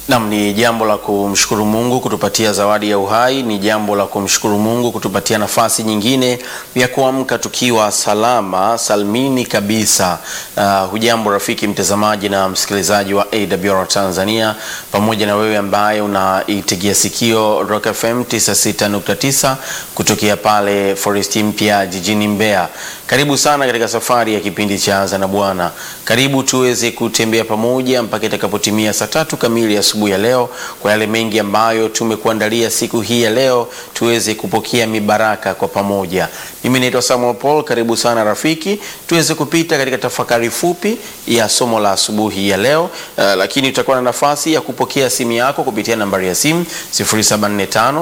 Nam, ni jambo la kumshukuru Mungu kutupatia zawadi ya uhai. Ni jambo la kumshukuru Mungu kutupatia nafasi nyingine ya kuamka tukiwa salama salmini kabisa. Uh, hujambo rafiki mtazamaji na msikilizaji wa AWR Tanzania, pamoja na wewe ambaye unaitegea sikio Rock FM 96.9 kutokea pale Forest Mpya jijini Mbeya. Karibu sana katika safari ya kipindi cha Anza na Bwana. Karibu tuweze kutembea pamoja mpaka itakapotimia saa tatu kamili asubuhi ya leo, kwa yale mengi ambayo tumekuandalia siku hii ya leo, tuweze kupokea mibaraka kwa pamoja. Mimi naitwa Samuel Paul. Karibu sana rafiki, tuweze kupita katika tafakari fupi ya somo la asubuhi ya leo. Uh, lakini tutakuwa na nafasi ya kupokea simu yako kupitia nambari ya simu 0745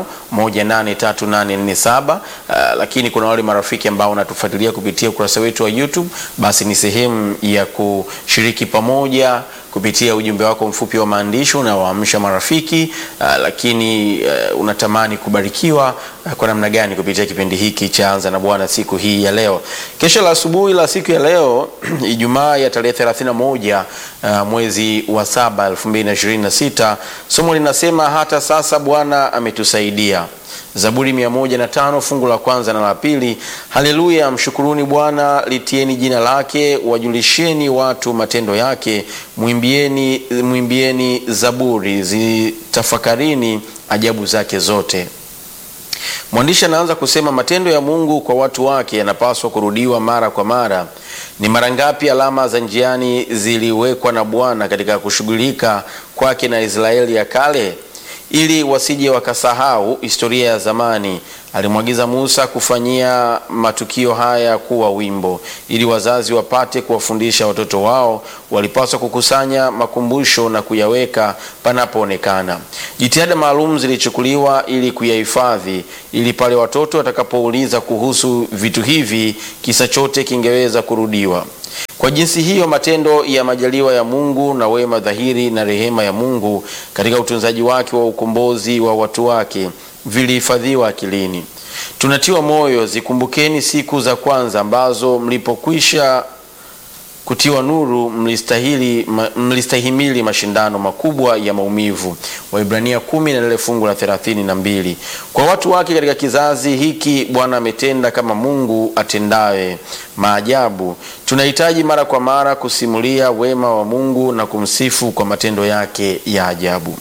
183847. Uh, lakini kuna wale marafiki ambao wanatufuatilia kupitia ukurasa wetu wa YouTube, basi ni sehemu ya kushiriki pamoja kupitia ujumbe wako mfupi wa maandishi unaoamsha marafiki uh, lakini uh, unatamani kubarikiwa uh, kwa namna gani kupitia kipindi hiki cha Anza na Bwana siku hii ya leo. Kesho la asubuhi la siku ya leo Ijumaa ya tarehe 31 uh, mwezi wa saba 2026, somo linasema hata sasa Bwana ametusaidia. Zaburi mia moja na tano fungu la kwanza na la pili. Haleluya, mshukuruni Bwana, litieni jina lake, wajulisheni watu matendo yake, mwimbieni, mwimbieni zaburi, zitafakarini ajabu zake zote. Mwandishi anaanza kusema matendo ya Mungu kwa watu wake yanapaswa kurudiwa mara kwa mara. Ni mara ngapi alama za njiani ziliwekwa na Bwana katika kushughulika kwake na Israeli ya kale ili wasije wakasahau historia ya zamani. Alimwagiza Musa kufanyia matukio haya kuwa wimbo, ili wazazi wapate kuwafundisha watoto wao. Walipaswa kukusanya makumbusho na kuyaweka panapoonekana. Jitihada maalum zilichukuliwa ili kuyahifadhi, ili pale watoto watakapouliza kuhusu vitu hivi, kisa chote kingeweza kurudiwa. Kwa jinsi hiyo matendo ya majaliwa ya Mungu na wema dhahiri na rehema ya Mungu katika utunzaji wake wa ukombozi wa watu wake vilihifadhiwa akilini. Tunatiwa moyo, zikumbukeni siku za kwanza ambazo mlipokwisha kutiwa nuru mlistahili, mlistahimili mashindano makubwa ya maumivu. Waibrania kumi na lile fungu la thelathini na mbili. Kwa watu wake katika kizazi hiki Bwana ametenda kama Mungu atendaye maajabu. Tunahitaji mara kwa mara kusimulia wema wa Mungu na kumsifu kwa matendo yake ya ajabu.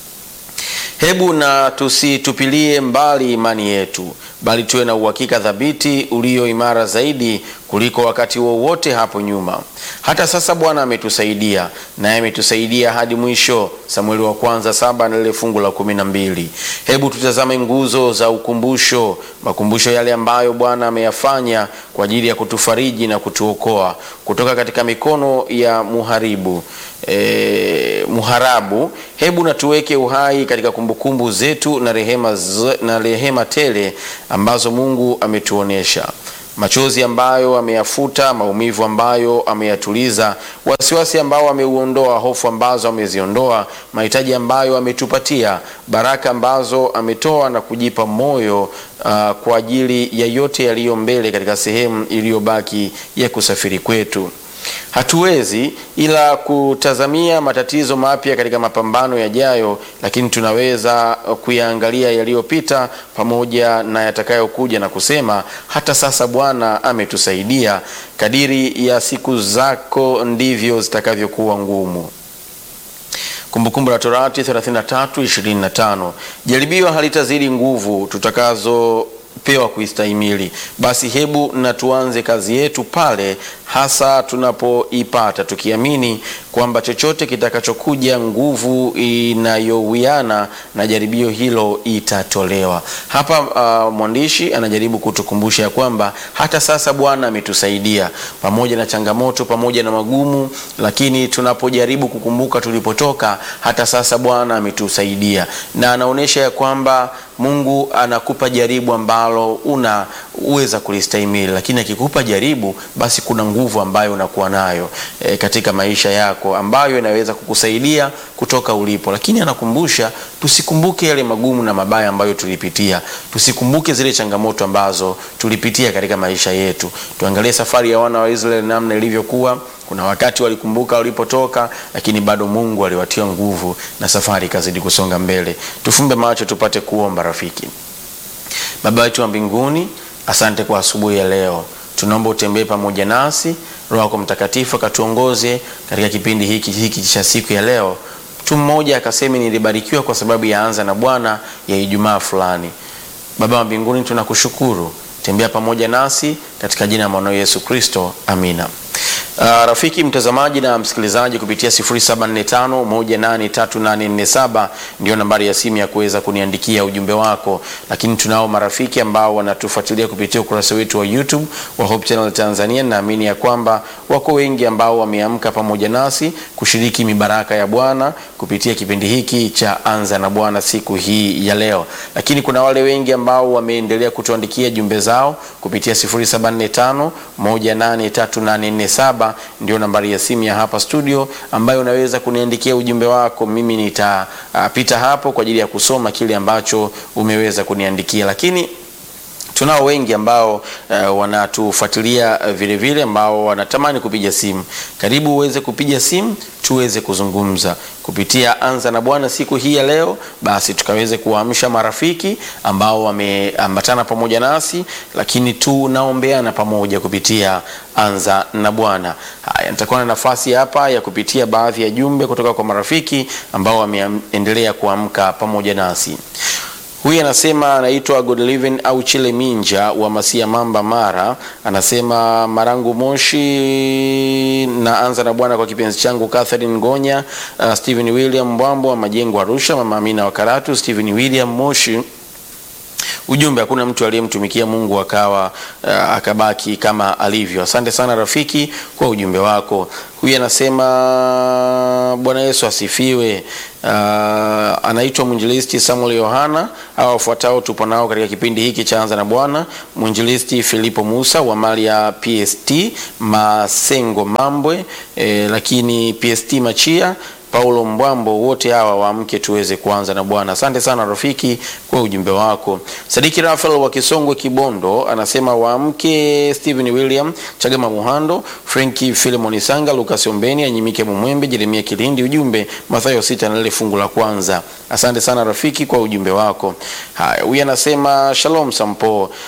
Hebu na tusitupilie mbali imani yetu, bali tuwe na uhakika thabiti ulio imara zaidi kuliko wakati wowote wa hapo nyuma. Hata sasa Bwana ametusaidia, naye ametusaidia hadi mwisho. Samueli wa kwanza saba na lile fungu la kumi na mbili. Hebu tutazame nguzo za ukumbusho, makumbusho yale ambayo Bwana ameyafanya kwa ajili ya kutufariji na kutuokoa kutoka katika mikono ya muharibu E, muharabu. Hebu na tuweke uhai katika kumbukumbu zetu na rehema, na rehema tele ambazo Mungu ametuonesha machozi ambayo ameyafuta, maumivu ambayo ameyatuliza, wasiwasi ambao ameuondoa, hofu ambazo ameziondoa, mahitaji ambayo ametupatia, baraka ambazo ametoa na kujipa moyo uh, kwa ajili ya yote yaliyo mbele katika sehemu iliyobaki ya kusafiri kwetu. Hatuwezi ila kutazamia matatizo mapya katika mapambano yajayo, lakini tunaweza kuyaangalia yaliyopita pamoja na yatakayokuja na kusema hata sasa Bwana ametusaidia. Kadiri ya siku zako ndivyo zitakavyokuwa ngumu. Kumbukumbu la Torati 33:25. Jaribio halitazidi nguvu tutakazo pewa kuistahimili. Basi hebu na tuanze kazi yetu pale hasa tunapoipata, tukiamini kwamba chochote kitakachokuja, nguvu inayowiana na jaribio hilo itatolewa. Hapa uh, mwandishi anajaribu kutukumbusha ya kwamba hata sasa Bwana ametusaidia pamoja na changamoto, pamoja na magumu, lakini tunapojaribu kukumbuka tulipotoka, hata sasa Bwana ametusaidia, na anaonyesha ya kwamba Mungu anakupa jaribu ambalo una uweza kulistahimili, lakini akikupa jaribu, basi kuna nguvu ambayo unakuwa nayo e, katika maisha yako ambayo inaweza kukusaidia kutoka ulipo. Lakini anakumbusha tusikumbuke yale magumu na mabaya ambayo tulipitia, tusikumbuke zile changamoto ambazo tulipitia katika maisha yetu. Tuangalie safari ya wana wa Israeli namna ilivyokuwa. Kuna wakati walikumbuka walipotoka, lakini bado Mungu aliwatia nguvu na safari ikazidi kusonga mbele. Tufumbe macho tupate kuomba. Rafiki Baba wetu wa mbinguni, asante kwa asubuhi ya leo. Tunaomba utembee pamoja nasi, Roho yako Mtakatifu akatuongoze katika kipindi hiki hiki cha siku ya leo. Mtu mmoja akasema nilibarikiwa kwa sababu ya anza na Bwana ya Ijumaa fulani. Baba wa mbinguni, tunakushukuru, tembea pamoja nasi katika jina la mwanao Yesu Kristo, amina. Uh, rafiki mtazamaji na msikilizaji kupitia 0745183847 ndio nambari ya simu ya kuweza kuniandikia ujumbe wako, lakini tunao marafiki ambao wanatufuatilia kupitia ukurasa wetu wa YouTube wa Hope Channel Tanzania. Naamini ya kwamba wako wengi ambao wameamka pamoja nasi kushiriki mibaraka ya Bwana kupitia kipindi hiki cha Anza na Bwana siku hii ya leo, lakini kuna wale wengi ambao wameendelea kutuandikia jumbe zao kupitia 0745183847 ndio nambari ya simu ya hapa studio ambayo unaweza kuniandikia ujumbe wako. Mimi nitapita uh, hapo kwa ajili ya kusoma kile ambacho umeweza kuniandikia, lakini tunao wengi ambao uh, wanatufuatilia uh, vile vile ambao wanatamani kupiga simu. Karibu uweze kupiga simu tuweze kuzungumza kupitia Anza na Bwana siku hii ya leo, basi tukaweze kuwaamsha marafiki ambao wameambatana pamoja nasi, lakini tunaombeana pamoja kupitia Anza na Bwana. Haya, nitakuwa na nafasi hapa ya kupitia baadhi ya jumbe kutoka kwa marafiki ambao wameendelea kuamka pamoja nasi. Huyu anasema anaitwa Godliven au Chile Minja wa Masia Mamba Mara, anasema Marangu Moshi, na anza na Bwana kwa kipenzi changu Catherine Ngonya, uh, Stephen William Mbwambo wa Majengo Arusha, Mama Amina wa Karatu, Stephen William Moshi. Ujumbe, hakuna mtu aliyemtumikia Mungu akawa uh, akabaki kama alivyo. Asante sana rafiki kwa ujumbe wako. Huyu anasema Bwana Yesu asifiwe. Uh, anaitwa mwinjilisti Samuel Yohana. Hawa wafuatao tupo nao katika kipindi hiki cha Anza na Bwana: mwinjilisti Filipo Musa wa mali ya PST Masengo Mambwe, eh, lakini PST Machia Paulo Mbwambo, wote hawa waamke tuweze kuanza na Bwana. Asante sana rafiki kwa ujumbe wako. Sadiki Rafael wa Kisongwe Kibondo anasema waamke Stephen William Chagama Muhando, Franki Philemon Sanga, Lucas Ombeni, Anyimike Mumwembe, Jeremia Kilindi. Ujumbe Mathayo sita na ile fungu la kwanza. Asante sana rafiki kwa ujumbe wako. Haya, huyu anasema Shalom Sampo, uh,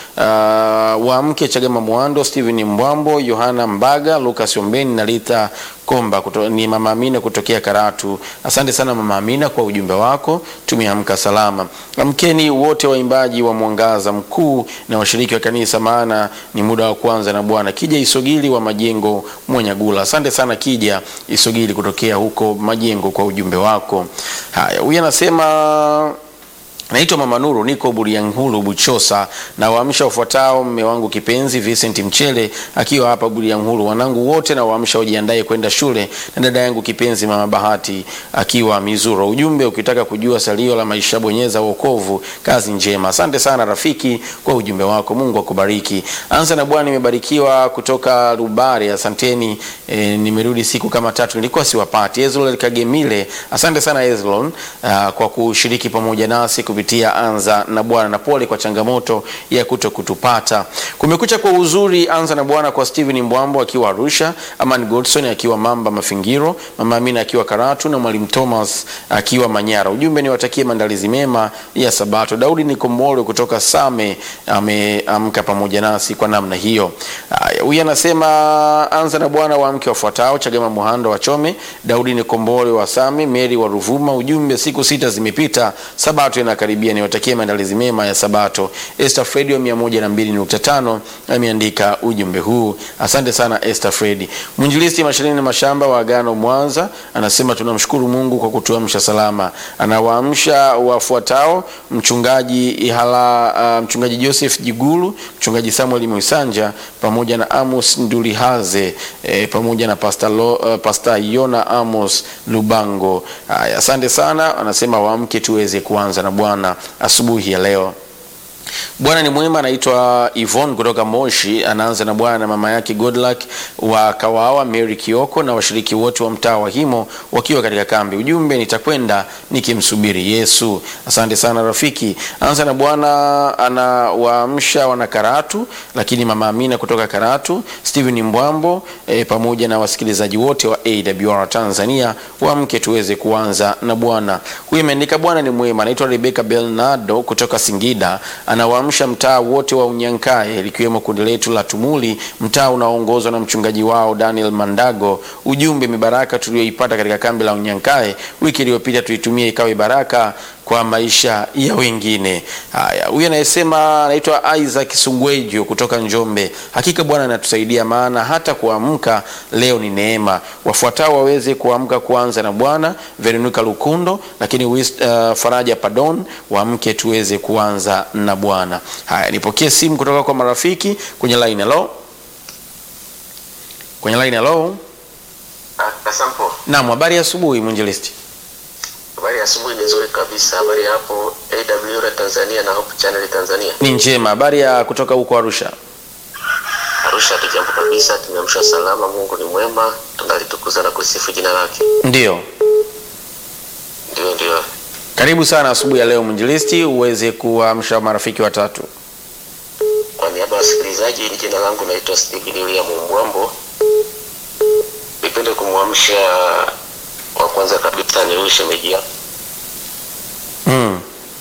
waamke Chagama Muhando, Stephen Mbwambo, Yohana Mbaga, Lucas Ombeni na Lita Komba kuto, ni Mama Amina kutokea Karatu. Asante sana Mama Amina kwa ujumbe wako, tumeamka salama. Amkeni wote waimbaji wa Mwangaza Mkuu na washiriki wa kanisa, maana ni muda wa kwanza na Bwana. Kija Isogili wa Majengo Mwanyagula, asante sana Kija Isogili kutokea huko Majengo kwa ujumbe wako. Haya, huyu anasema Naitwa Mama Nuru, niko Buriangulu Buchosa, na waamsha wafuatao: mme wangu kipenzi Vincent Mchele akiwa hapa Buriangulu, wanangu wote na waamsha wajiandae kwenda shule, na dada yangu kipenzi Mama Bahati akiwa Mizuro. Ujumbe, ukitaka kujua salio la maisha bonyeza wokovu. Kazi njema. Asante sana rafiki kwa ujumbe wako, Mungu akubariki. Anza na Bwana, nimebarikiwa kutoka Rubare, asanteni. E, nimerudi siku kama tatu nilikuwa siwapati. Ezlon Kagemile, asante sana Ezlon uh, kwa kushiriki pamoja nasi kupitia Anza na Bwana, na pole kwa changamoto ya kuto kutupata. Kumekucha kwa uzuri. Anza na Bwana kwa Steven Mbwambo akiwa Arusha, Aman Godson akiwa Mamba Mafingiro, Mama Amina akiwa Karatu na Mwalimu Thomas akiwa Manyara. Ujumbe, niwatakie maandalizi mema ya Sabato. Daudi Nikombole kutoka Same ameamka pamoja nasi kwa namna hiyo. Huyu anasema anza na Bwana wa mke wafuatao: Chagama Muhando wa Chome, Daudi Nikombole wa Same, Meri wa Ruvuma. Ujumbe, siku sita zimepita, Sabato inakaribia, niwatakie maandalizi mema ya Sabato. Esther Fredi wa 102.5 ameandika ujumbe huu. Asante sana Esther Fredi. Mwinjilisti Masharini Mashamba wa Agano Mwanza anasema tunamshukuru Mungu kwa kutuamsha salama. Anawaamsha wafuatao: mchungaji Ihala, uh, mchungaji Joseph Jigulu, mchungaji Samuel Mwisanja pamoja na Amos Ndulihaze eh, pamoja na Pastor, Lo, uh, Pastor Yona Amos Lubango. Haya, asante sana. Anasema waamke tuweze kuanza na Bwana asubuhi ya leo. Bwana ni mwema. Anaitwa Yvonne kutoka Moshi, anaanza na bwana na mama yake Godluck wa Kawawa, Mary Kioko na washiriki wote wa mtaa wa Himo wakiwa katika kambi. Ujumbe, nitakwenda nikimsubiri Yesu. Asante sana rafiki. Anaanza na bwana anawaamsha wana Karatu, lakini mama Amina kutoka Karatu, Steven Mbwambo e, pamoja na wasikilizaji wote wa AWR Tanzania, waamke tuweze kuanza na Bwana. Huyu ameandika Bwana ni mwema. Anaitwa Rebecca Belnado kutoka Singida, anawaamsha mtaa wote wa Unyankae likiwemo kundi letu la Tumuli, mtaa unaoongozwa na mchungaji wao Daniel Mandago. Ujumbe, mibaraka tuliyoipata katika kambi la Unyankae wiki iliyopita tuitumie ikawe baraka kwa maisha ya wengine. Haya, huyu anayesema anaitwa Isaac Sungwejo kutoka Njombe. Hakika Bwana anatusaidia, maana hata kuamka leo ni neema. Wafuatao waweze kuamka kuanza na Bwana, Veronica Lukundo, lakini Wis, uh, Faraja Padon, waamke tuweze kuanza na Bwana. Haya, nipokee simu kutoka kwa marafiki kwenye line. Hello, kwenye line. Hello, Kasampo, naam, habari ya asubuhi mwinjilisti. habari ya asubuhi ni nzuri kabisa. Habari ya hapo AWR Tanzania na Hope Channel Tanzania. Ni njema. Habari ya kutoka huko Arusha. Arusha tujambo kabisa, tumeamsha salama. Mungu ni mwema, tunalitukuza na kusifu jina lake. Ndiyo. Ndio, ndio. Karibu sana asubuhi ya leo mwinjilisti, uweze kuamsha marafiki watatu. Kwa niaba ya wasikilizaji, jina langu naitwa Stephen William Mbwambo. Nipende kumwamsha wa kwanza kabisa ni huyu shemeji yangu. Mm.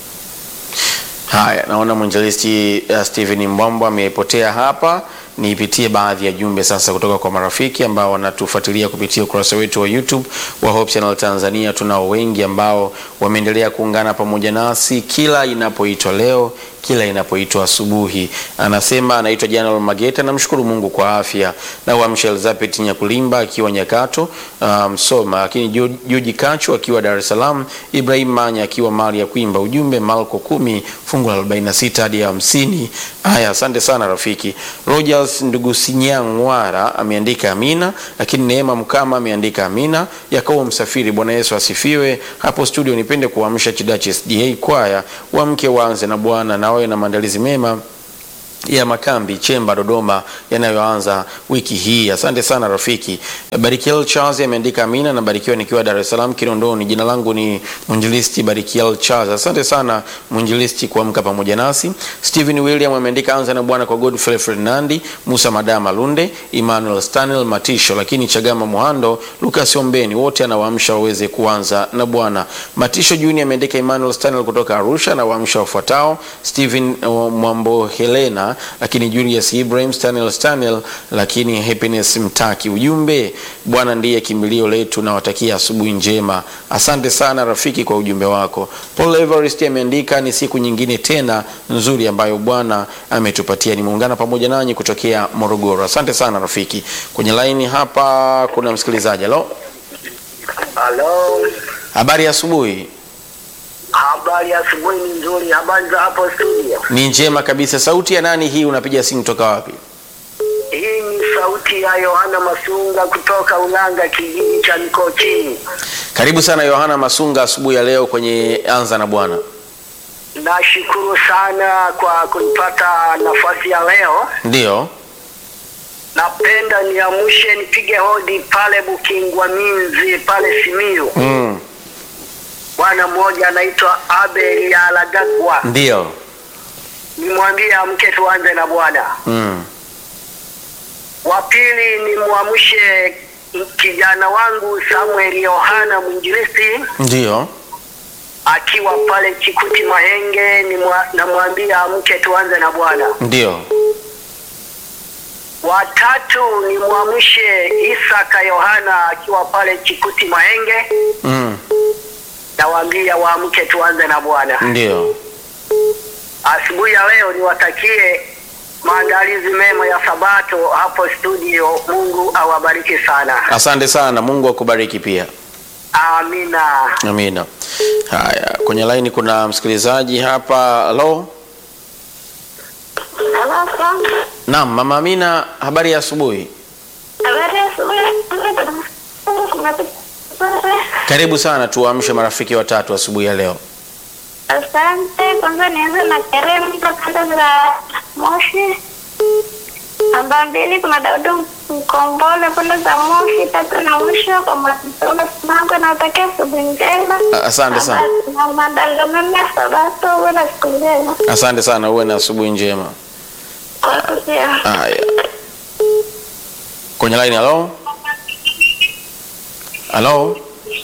Haya, naona mwinjilisti uh, Stephen Mbwambo amepotea hapa. Nipitie baadhi ya jumbe sasa kutoka kwa marafiki ambao wanatufuatilia kupitia ukurasa wetu wa YouTube wa Hope Channel Tanzania. Tunao wengi ambao wameendelea kuungana pamoja nasi kila inapoitwa leo, kila inapoitwa asubuhi. Anasema anaitwa Janal Mageta, namshukuru Mungu kwa afya na uamsha Elizabeth Nyakulimba akiwa Nyakato Msoma, um, lakini Joji Kachu akiwa Dar es Salaam, Ibrahim Manya akiwa mali ya Kwimba. Ujumbe Marko kumi fungu la 46 hadi 50. Haya, asante sana rafiki. Rogers ndugu Sinyangwara ameandika amina, lakini Neema Mkama ameandika amina. Yakobo Msafiri, Bwana Yesu asifiwe. Hapo studio nipende kuamsha Chidachi SDA kwaya wamke waanze na Bwana na wawe na maandalizi mema ya makambi Chemba Dodoma yanayoanza wiki hii. Asante sana rafiki. Barikiel Charles ameandika amina na barikiwa nikiwa Dar es Salaam Kinondoni. Jina langu ni Mwinjilisti Barikiel Charles. Asante sana Mwinjilisti kuamka pamoja nasi. Stephen William ameandika anza na Bwana kwa Godfrey Fernandi, Musa Madama Lunde, Emmanuel Stanel Matisho, lakini Chagama Muhando, Lucas Ombeni wote anawaamsha waweze kuanza na Bwana. Matisho Junior ameandika Emmanuel Stanel kutoka Arusha na waamsha wafuatao Stephen uh, Mwambo Helena lakini Julius Ibrahim Stanel Stanel, lakini Happiness Mtaki. Ujumbe, Bwana ndiye kimbilio letu, na watakia asubuhi njema. Asante sana rafiki kwa ujumbe wako. Paul Everest ameandika ni siku nyingine tena nzuri ambayo Bwana ametupatia. Nimeungana pamoja nanyi kutokea Morogoro. Asante sana rafiki. Kwenye laini hapa kuna msikilizaji. Halo, Halo, habari ya asubuhi. habari ya asubuhi ni nzuri. Habari za hapo studio? Ni njema kabisa. Sauti ya nani hii? Unapiga simu toka wapi? Hii ni sauti ya Yohana Masunga kutoka Ulanga, kijiji cha Mikochini. Karibu sana Yohana Masunga asubuhi ya leo kwenye Anza na Bwana. Nashukuru sana kwa kunipata nafasi ya leo. Ndiyo. Napenda niamshe nipige hodi pale Bukingwa Minzi pale Simiyu. Mm. Bwana mmoja anaitwa Abel ya Alagagwa, Ndiyo. nimwambie amke tuanze na Bwana. Mm. Wa pili nimwamshe kijana wangu Samuel Yohana mwinjilisti Ndiyo. akiwa pale Chikuti Mahenge, nimwa- namwambia amke tuanze na Bwana. Ndiyo. Watatu nimwamshe Isaka Yohana akiwa pale Chikuti Mahenge, Mm. nawaambia waamke tuanze na Bwana. Ndiyo. Asubuhi ya leo niwatakie maandalizi mema ya Sabato hapo studio. Mungu awabariki sana, Asante sana. Mungu akubariki pia. amina. Amina. Haya, kwenye laini kuna msikilizaji hapa. Halo. Naam, Mama Amina, habari ya asubuhi. Karibu sana tuamshe marafiki watatu asubuhi ya leo. Asante. Kwanza nianze na Kerembo kanda za Moshi. Namba mbili kuna Daudi Mkombole pande za Moshi. Tatu na mwisho kwa Mwanasola Simango nawatakia asubuhi njema. A- asante sana. Na madanga mema Sabato, uwe na siku njema. Asante sana, uwe na asubuhi njema. Kwako pia. Haya, kwenye line. Halo, halo.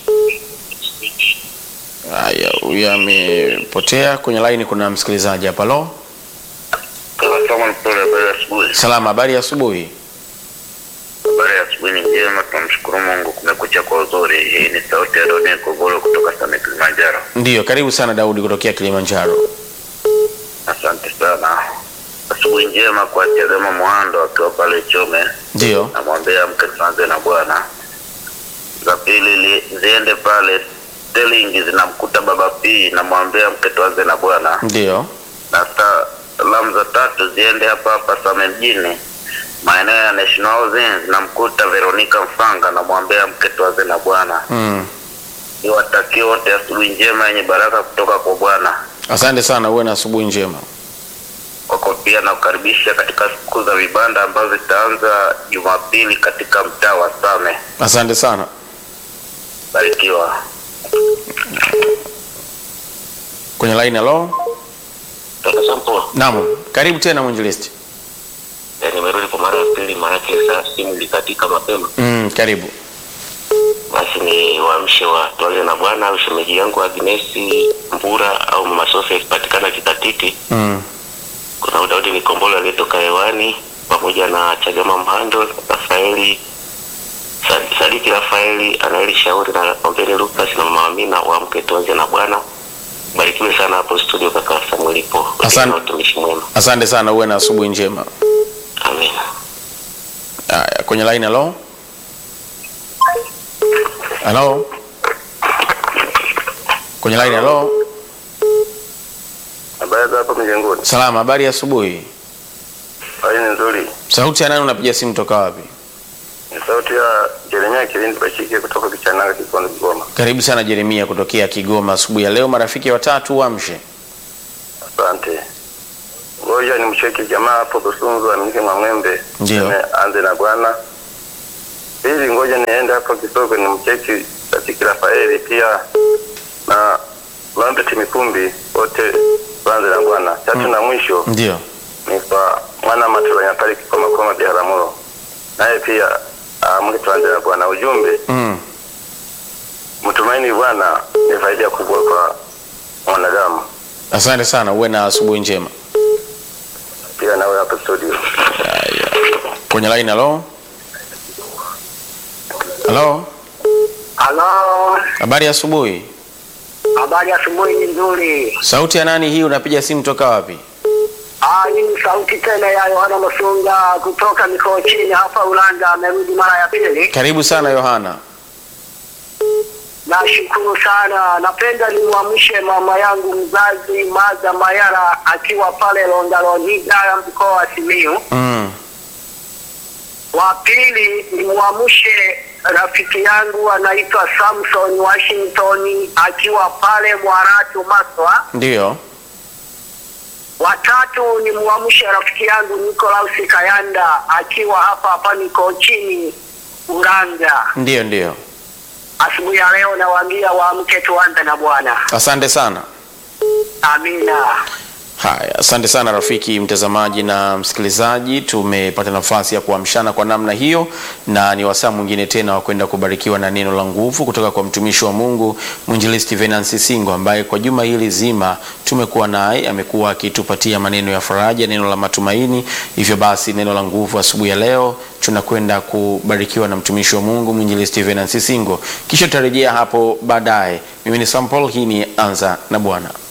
Haya, huyu amepotea. Kwenye line kuna msikilizaji hapa. Halo, Kama mpole, habari ya asubuhi. salama, habari ya asubuhi. Habari ya asubuhi ni njema, tunamshukuru Mungu, kumekucha kwa uzuri. Hii ni sauti ya Doni Kogolo kutoka Same Kilimanjaro. Ndiyo, karibu sana Daudi kutokea Kilimanjaro. Asante sana. Asubuhi njema kwa Chagama Mwando akiwa pale Chome, Ndiyo, namwambia mke tuanze na Bwana. Za pili li- ziende pale Sterling zinamkuta baba P, namwambia mke tuanze na Bwana. ndiyo, na salamu za tatu ziende hapa hapa Same mjini maeneo ya National Housing zinamkuta Veronica Mfanga, namwambia mke tuanze na Bwana. mm. Niwatakie wote asubuhi njema yenye baraka kutoka kwa Bwana. Asante sana, uwe na asubuhi njema. Wako pia nakukaribisha katika siku za vibanda ambazo zitaanza Jumapili katika mtaa wa Same. Asante sana. Barikiwa. Kwenye line. Halo, Kaka Sampo, naam, karibu tena mwinjilisti. eh, nimerudi kwa mara ya pili, maanake saa simu ilikatika mapema. Mm, karibu. Basi ni waamshe wa tuanze na Bwana au shemeji yangu Agnesi Mbura au Mama Sofia akipatikana Kikatiti. Mm. Kuna Daudi Nikombolo aliyetoka hewani pamoja na Chagama Mhando, Rafaeli Sa- Sadiki Rafaeli, Anaeli Shauri na Ombeni Lucas na Mama Amina, waamke tuanze na Bwana. Barikiwe sana hapo studio, kaka Samuel ipo. Asante. Watumishi mwema. Asante sana, uwe na asubuhi njema. Amina. Haya, kwenye line. Halo, halo, kwenye line. Halo, Habari za hapo mjengoni? salama, habari ya asubuhi. Hali ni nzuri. Sauti ya nani? Unapiga simu toka wapi? Ni sauti ya Jeremia Kilindi Bashike kutoka Kichanaga, Kikondo, Kigoma. Karibu sana Jeremia kutokea Kigoma asubuhi ya leo. Marafiki watatu wamshe. Asante. Ngoja ni mcheki jamaa hapo Busunzu amike Mwamwembe. Ndio. Tuseme Anze na Bwana. Pili, ngoja niende hapo Kisoko ni mcheki Satiki Rafaeli pia na Lambert Mikumbi wote tuanze na Bwana. Tatu na mwisho Ndio, ni kwa mwana Matulanya pale Kikoma Koma Biharamulo. Naye pia amke tuanze na Bwana. Ujumbe mm. mtumaini Bwana ni faida kubwa kwa mwanadamu. Asante sana, uwe na asubuhi njema. Pia nawe hapo studio. Haya, kwenye line. Halo, halo, Halo, habari ya asubuhi. habari ya asubuhi ni nzuri. Sauti ya nani hii? Unapiga simu toka wapi? Ah, hii ni sauti tena ya Yohana Masunga kutoka Mikochini hapa Ulanga, amerudi mara ya pili. Karibu sana Yohana. Nashukuru sana. Napenda nimwamshe mama yangu mzazi Maza Mayara akiwa pale Londalonida mkoa wa Simiyu. mm. Wa pili nimwamshe rafiki yangu anaitwa Samson Washington akiwa pale Mwaratu Maswa. Ndio, Watatu ni muamshe rafiki yangu Nikolaus Kayanda akiwa hapa hapa niko chini Uranga. ndio, ndio. Asubuhi ya leo nawaambia waamke tuanze na Bwana. Asante sana. Amina. Haya, asante sana rafiki mtazamaji na msikilizaji, tumepata nafasi ya kuamshana kwa namna hiyo, na ni wasaa mwingine tena wa kwenda kubarikiwa na neno la nguvu kutoka kwa mtumishi wa Mungu mwinjilisti Venansi Singo, ambaye kwa juma hili zima tumekuwa naye, amekuwa akitupatia maneno ya faraja, neno la matumaini. Hivyo basi neno la nguvu asubuhi ya leo tunakwenda kubarikiwa na mtumishi wa Mungu mwinjilisti Venansi Singo, kisha tutarejea hapo baadaye. Mimi ni Sam Paul, hii ni Anza na Bwana.